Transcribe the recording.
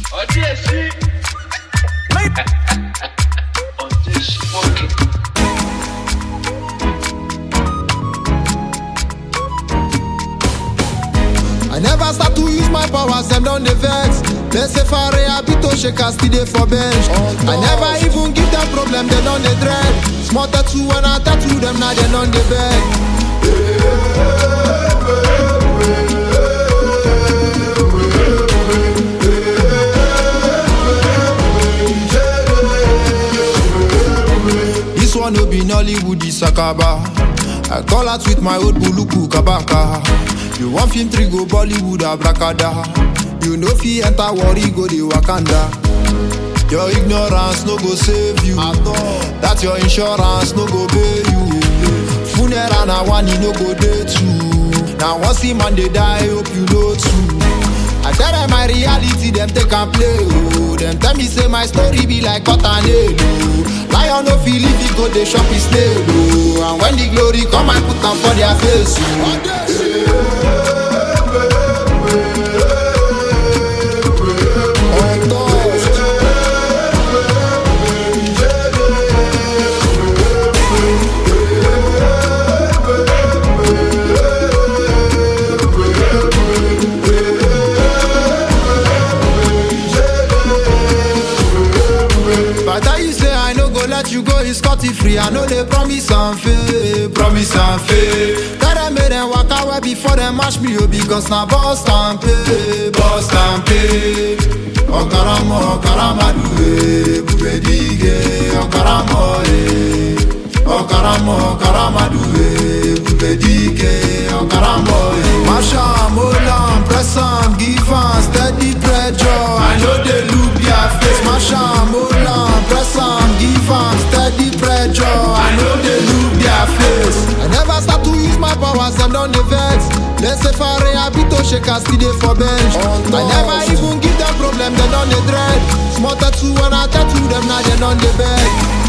ọdí èsì ọdí èsì mọ́kì. I never start to use my powers, them don dey vex. They say for habito shaker still dey for bench. I never even give them problem, they don dey dread. Small tattoo when I tattoo them, now they don dey beg. This one no be Nollywood, this Sakaba. I call out with my old buluku kabaka. You want film three go Bollywood abracada. You know fi enter worry go the Wakanda. Your ignorance no go save you. That your insurance no go pay you. Funeral na one e no go dey too. Now once the man dey die, hope you know too. I tell them my reality, them take and play. Oh, them tell me say my story be like cotton oh. Lion no feel if he go they shop his snail. Oh, and when the glory come, I put them for their face. If I tell you say I no go let you go, it's scotty free. I know they promise and fail, promise and fail. Tell them make them walk away before them mash me up because now boss and pay, boss and pay. Okaramo, okaramadu, eh, bubedige, okaramo, eh. Okaramo, okaramadu, eh, bubedige, okaramo, eh. Masha, molam, press am, give am, steady pressure. I know they look their face. Mash am, molam, press am, give am, steady pressure. I know they look their face. I never start to use my powers, them don dey vex. Let's say for habito shaker still dey for bench. I never even give them problem, they don dey dread. Small tattoo when I tattoo them, now they don dey beg.